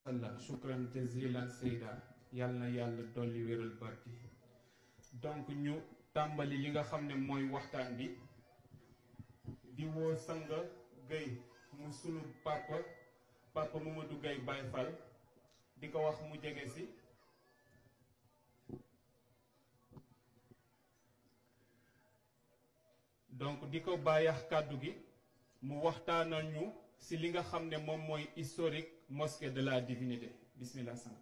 Allah shukran jazilan Seyda yàlla na yàlla dolli wéral barki donc ñu tàmbali li nga xam ne mooy waxtaan bi di woo Sanga Gueye mu sunu papa papa Mamadou Gueye Baye Fall di ko wax mu jege si donc di ko bàyyax kàddu gi mu waxtaanal ñu si li nga xam ne moom mooy historique mosquée de la divinité bismillah sang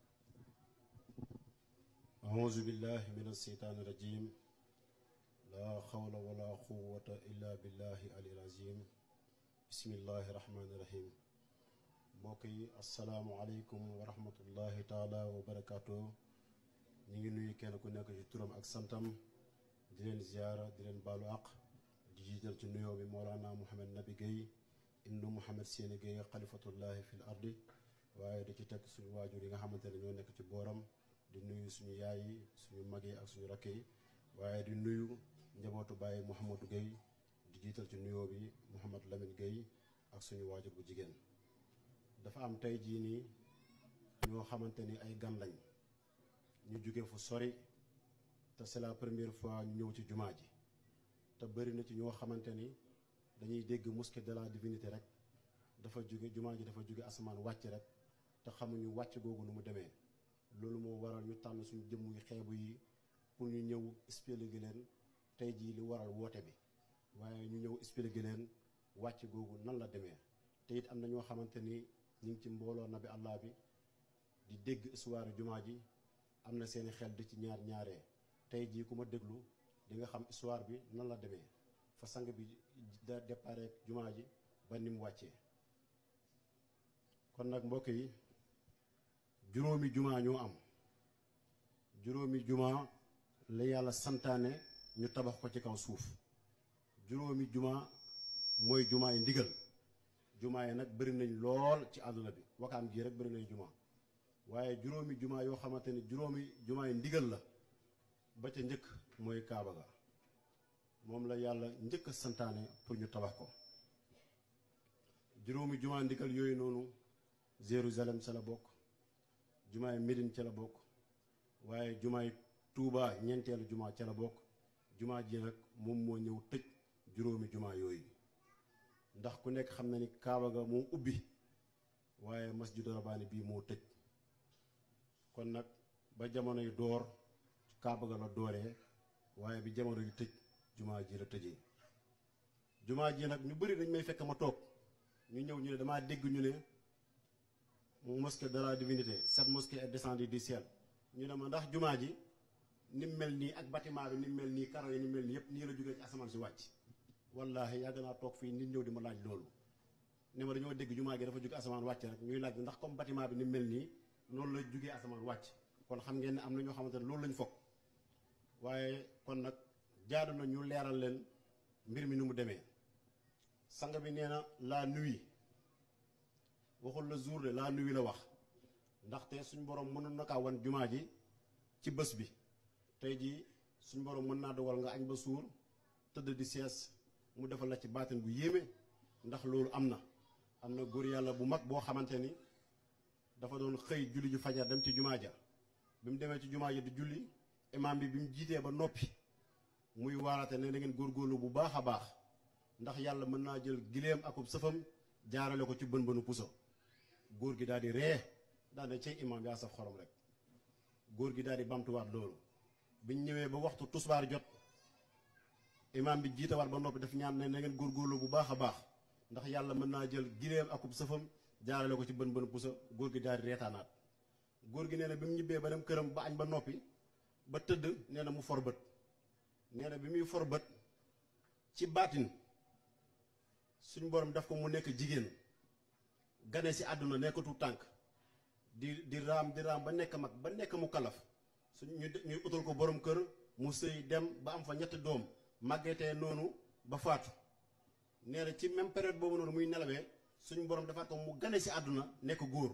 أعوذ بالله من الشيطان الرجيم لا حول ولا قوة إلا بالله العلي العظيم بسم الله الرحمن الرحيم mbokk yi asalaamualeykum wa rahmatullahi taala wa barakaatu ñu ngi nuyu kenn ku nekk ci turam ak santam di leen ziyaara di leen baalu àq di jiital ci nuyoo bi Mawlana Mouhamed Nabi Guèye ibnu Mouhamed Séni Guèye xalifatullahi fil ardi waaye di ci teg suñu waajur yi nga xamante ne ñoo nekk ci booram di nuyu suñu yaay yi suñu mag yi ak suñu rakk yi waaye di nuyu njabootu bàyyi Mouhamadou Guèye di jiital ci nuyoo bi Mouhamed Lamine Guèye ak suñu waajur bu jigéen dafa am tey jii nii ñoo xamante ni ay gan lañ ñu jóge fu sori te c'est la première fois ñu ñëw ci jumaa ji te bëri na ci ñoo xamante ni dañuy dégg mosquée de la divinité rek dafa jóge jumaa ji dafa jóge asamaan wàcc rek te xamuñu wàcc googu nu mu demee loolu moo waral ñu tànn suñu jëmm yu xeebu yi pour ñu ñëw expliquer leen tey jii li waral woote bi waaye ñu ñëw expliquer leen wàcc googu nan la demee te it am na ñoo xamante ni ñu ngi ci mbooloo nabi allah bi di dégg histoire jumaa ji am na seeni xel di ci ñaar ñaaree tey jii ku ma déglu di nga xam histoire bi nan la demee fa sang bi da départ jumaa ji ba ni mu wàccee kon nag mbokk yi juróomi jumaa ñoo am juróomi jumaa la yàlla santaane ñu tabax ko ci kaw suuf juróomi jumaa mooy jumaa yi ndigal jumaa yi nag bëri nañ lool ci àdduna bi wakaam gii rek bëri nañ jumaa waaye juróomi jumaa yoo xamante ni juróomi jumaa yi ndigal la ba ca njëkk mooy Kaaba ga moom la yàlla njëkk a santaane pour ñu tabax ko juróomi jumaa ndigal yooyu noonu Jérusalem ca la bokk jumaay Médine ca la bokk waaye jumaay Touba ñeenteelu jumaa ca la bokk jumaa ji nag moom moo ñëw tëj juróomi jumaa yooyu ndax ku nekk xam na ni Kaaba ga moo ubbi waaye masjidu Rabaani bii moo tëj kon nag ba jamono yu door Kaaba ga la dooree waaye bi jamono yu tëj jumaa ji la tëjee jumaa ji nag ñu bëri dañ may fekk ma toog ñu ñëw ñu ne damaa dégg ñu ne mosquée de la divinité cette mosquée est descendue du ciel ñu ne ma ndax jumaa ji ni mu mel nii ak bâtiment bi ni mu mel nii karo yi ni mu mel nii yëpp nii la jógee ci asamaan si wàcc wallaahi yàgg naa toog fii nit ñëw di ma laaj loolu ne ma dañoo dégg jumaa gi dafa jóge asamaan wàcc rek ñuy laaj ndax comme bâtiment bi ni mu mel nii noonu la jógee asamaan wàcc kon xam ngeen ne am na ñoo xamante ne loolu lañ foog waaye kon nag jaadu na ñu leeral leen mbir mi nu mu demee sang bi nee na la nuit waxul la jour de la nuit la wax ndaxte suñ borom mënoon na kaa wan jumaa ji ci bés bi tey jii suñ borom mën naa dogal nga añ ba suur tëdd di sees mu defal la ci baatin bu yéeme ndax loolu am na am na góor yàlla bu mag boo xamante ni dafa doon xëy julli ju fajar dem ci jumaa ja bi mu demee ci jumaa ja di julli imaam bi bi mu jiitee ba noppi muy waarate ne da ngeen góorgóorlu bu baax a baax ndax yàlla mën naa jël gileem akub sëfam jaarale ko ci bën bënu puso góor gi daal di ree daal ne cay imaam yaa saf xorom rek góor gi daal di bamtuwaat loolu biñ ñëwee ba waxtu tusbaar jot imaam bi jiitawaat ba noppi daf ñaan ne na ngeen góorgóorlu bu baax a baax ndax yàlla mën naa jël gileem akub sëfam jaarale ko ci bën bënu puso góor gi daal di reetaanaat góor gi nee na bi mu ñibbee ba dem këram ba añ ba noppi ba tëdd nee na mu for bët nee na bi muy for bët ci baatin suñ borom daf ko mu nekk jigéen gane si àdduna nekkatu tànk di di raam di raam ba nekk mag ba nekk mu kalaf suñ ñu ñuy utal ko borom kër mu sëy dem ba am fa ñetti doom màggetee noonu ba faatu nee na ci même période boobu noonu muy nelawee suñ borom dafa ko mu gane si àdduna nekk góor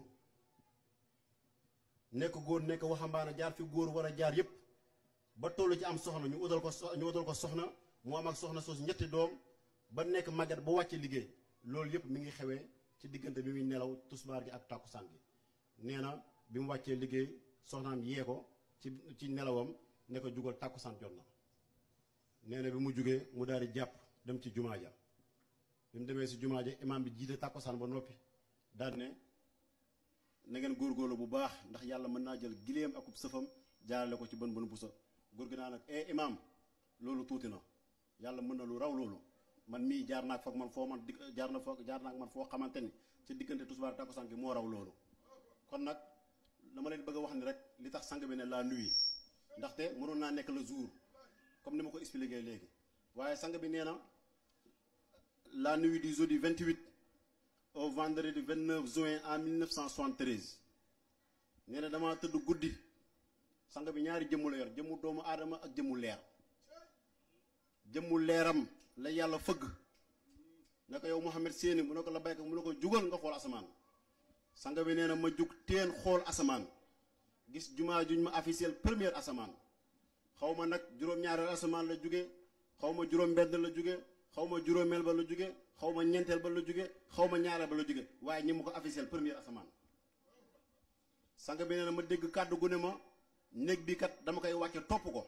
nekk góor nekk waxambaane jaar fi góor war a jaar yépp ba toll ci am soxna ñu utal ko ñu utal ko soxna mu am ak soxna soos ñetti doom ba nekk màgget ba wàcce liggéey loolu yépp mi ngi xewee ci diggante bi muy nelaw tusbaar gi ak tàkkusaan gi nee na bi mu wàccee liggéey soxnaam yee ko ci ci nelawam ne ko jugal tàkkusaan jot na nee na bi mu jugee mu daal di jàpp dem ci jumaa ja bi mu demee si jumaa ja imaam bi jiite tàkkusaan ba noppi daal ne na ngeen góorgóorlu bu baax ndax yàlla mën naa jël gileem akub sëfam jaarale ko ci bën bën bu sa góor gi naa nag eh imaam loolu tuuti na yàlla mën na lu raw loolu man mii jaar naa foog man foo man di jaar na foog jaar naa man foo xamante ni ci diggante tusbaar tàkkusaan gi moo raw loolu kon nag dama leen bëgg a wax ni rek li tax sang bi ne la nuit ndaxte mënoon naa nekk le jour comme ni ma ko expliqué léegi waaye sang bi nee na la nuit du jeudi 28 au vendredi 29 juin en 1973 nee na dama tëdd guddi sang bi ñaari jëmmu la yor jëmmu doomu aadama ak jëmmu leer jëmmu leeram la yàlla fëgg ne ko yow Mouhamed Séni mu ne ko la baykat mu ne ko jugal nga xool asamaan sang bi nee na ma jug teen xool asamaan gis jumaa juñ ma officiel première asamaan xaw ma nag juróom-ñaareel asamaan la jóge xaw ma juróom-benn la jóge xaw ma juróomeel ba la jóge xaw ma ñeenteel ba la jóge xaw ma ñaareel ba la jóge waaye ñi ma ko officiel première asamaan sang bi nee na ma dégg kàddu gu ne ma néeg bi kat dama koy wàcce topp ko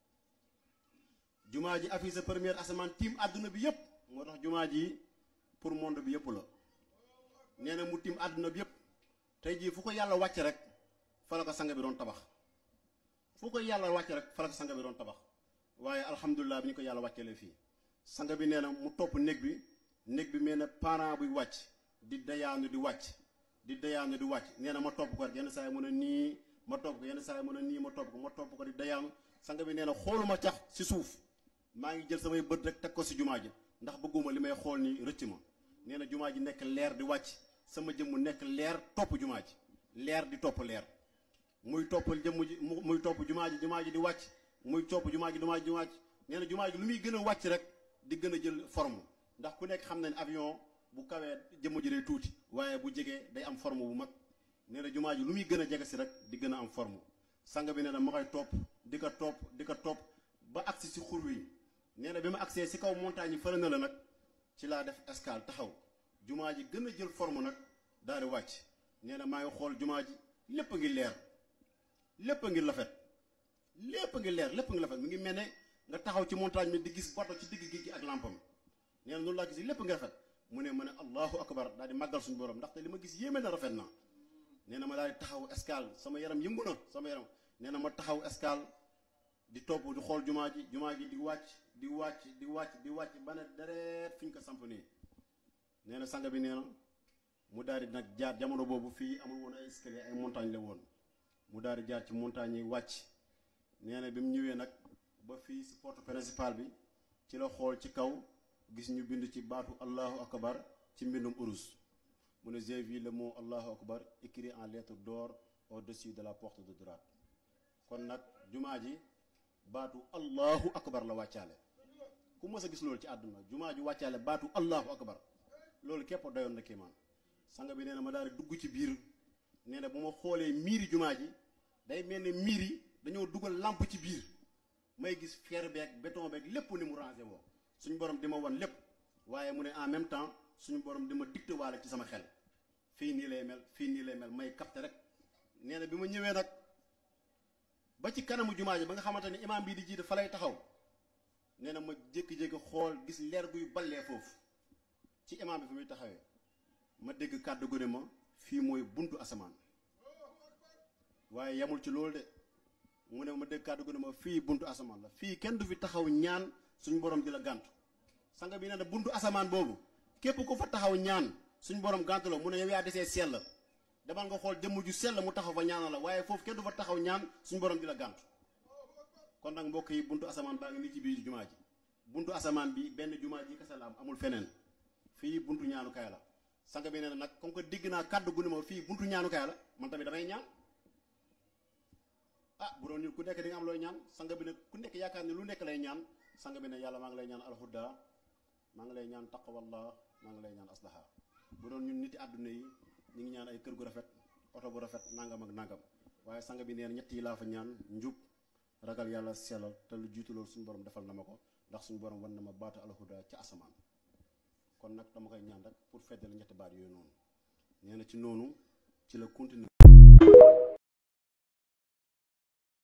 jumaa ji affiché première asamaan tiim àdduna bi yépp moo tax jumaa ji pour monde bi yépp la nee na mu tiim àdduna bi yépp tey jii fu ko yàlla wàcce rek fa la ko sang bi doon tabax fu ko yàlla wàcce rek fa la ko sang bi doon tabax waaye alhamdulilah bi ñu ko yàlla wàccelee fii sang bi nee na mu topp néeg bi néeg bi mel ne parent buy wàcc di dayaanu di wàcc di dayaanu di wàcc nee na ma topp ko rek yenn saa yi mën a nii ma topp ko yenn saa yi mën a nii ma topp ko ma topp ko di dayaanu sang bi nee na xooluma cax si suuf maa ngi jël samay bët rek teg ko si jumaa ji ndax bëgguma li may xool ni rëcc ma nee na jumaa ji nekk leer di wàcc sama jëmm nekk leer topp jumaa ji leer di topp leer muy topp jëmm ji muy topp jumaa ji jumaa ji di wàcc muy topp jumaa ji jumaa ji di wàcc nee na jumaa ji lu muy gën a wàcc rek di gën a jël forme ndax ku nekk xam na ne avion bu kawee jëmm ji day tuuti waaye bu jegee day am forme bu mag nee na jumaa ji lu muy gën a jege si rek di gën a am forme sang bi nee na ma koy topp di ko topp di ko topp ba agsi si xur wi nee na bi ma agsee si kaw montagne yi fële na la nag ci laa def escale taxaw jumaa ji gën a jël forme nag daal di wàcc nee na maa ngi xool jumaa ji lépp a ngi leer lépp a ngi lafet lépp a ngi leer lépp a ngi lafet mi ngi mel ne nga taxaw ci montagne mi di gis bato ci digg géej gi ak lampam nee na noonu laa gis lépp ngi rafet mu ne ma ne allahu akbar daal di màggal suñu borom ndaxte li ma gis yéeme na rafet na nee na ma daal di taxaw escale sama yaram yëngu na sama yaram nee na ma taxaw escale di topp di xool jumaa ji jumaa ji di wàcc di wàcc di wàcc di wàcc ba ne dereet fi ñu ko samp nii nee na sang bi nee na mu daal di nag jaar jamono boobu fii amul woon ay escalier ay montagne la woon mu daal di jaar ci montagne yi wàcc nee na bi mu ñëwee nag ba fii si porte principale bi ci la xool ci kaw gis ñu bind ci baatu allahu akbar ci mbindum urus mu ne j'ai vu le mot allahu akbar écrit en lettres d'or au-dessus de la porte de droite kon nag jumaa ji baatu allahu akbar la wàccaale ku mës a gis loolu ci àdduna jumaa ji wàccaale baatu allahu akbar loolu képp doyoon na kéemaan sang bi nee na ma daal di dugg ci biir nee na bu ma xoolee miiri jumaa ji day mel ne miir yi dañoo dugal lamp ci biir may gis fer beeg béton beeg lépp ni mu rangé woo suñu borom di ma wan lépp waaye mu ne en même temps suñu borom di ma dicté waale ci sama xel fii nii lay mel fii nii lay mel may capté rek nee na bi ma ñëwee nag ba ci kanamu jumaa ji ba nga xamante ni imaam bii di jiite fa lay taxaw nee na ma jékki-jékki xool gis leer guy ballee foofu ci imaam bi fi muy taxawee ma dégg kàddu gu ne ma fii mooy buntu asamaan waaye yemul ci loolu de mu ne ma dégg kàddu gu ne ma fii buntu asamaan la fii kenn du fi taxaw ñaan suñu borom di la gàntu sanga bi nee na buntu asamaan boobu képp ku fa taxaw ñaan suñu borom gàntu la mu ne yow yaa desee sell demal nga xool jëmm ju sell mu taxaw fa ñaanal la waaye foofu kenn du fa taxaw ñaan suñu borom di la gàntu kon nag mbokk yi buntu asamaan baa ngi nii ci biir jumaa ji buntu asamaan bi benn jumaa ji kese la am amul feneen fii buntu ñaanukaay la sanga bi nee na nag comme que dégg naa kàddu gu ne ma fii buntu ñaanukaay la man tamit damay ñaan ah bu doon nit ku nekk di nga am looy ñaan sanga bi ne ku nekk yaakaar ne lu nekk lay ñaan sanga bi ne yàlla maa ngi lay ñaan alhuda maa ngi lay ñaan taqwallah maa ngi lay ñaan aslaha bu doon ñun niti àdduna yi ñu ngi ñaan ay kër gu rafet oto bu rafet nangam ak nangam waaye sanga bi neen ñett yi laa fa ñaan njub ragal yàlla sellal te lu jiitu loolu suñu borom defal na ma ko ndax suñu borom wan na ma baata alhuda ca asamaan kon nag dama koy ñaan rek pour feddal ñetti baat yooyu noonu nee na ci noonu ci la continuer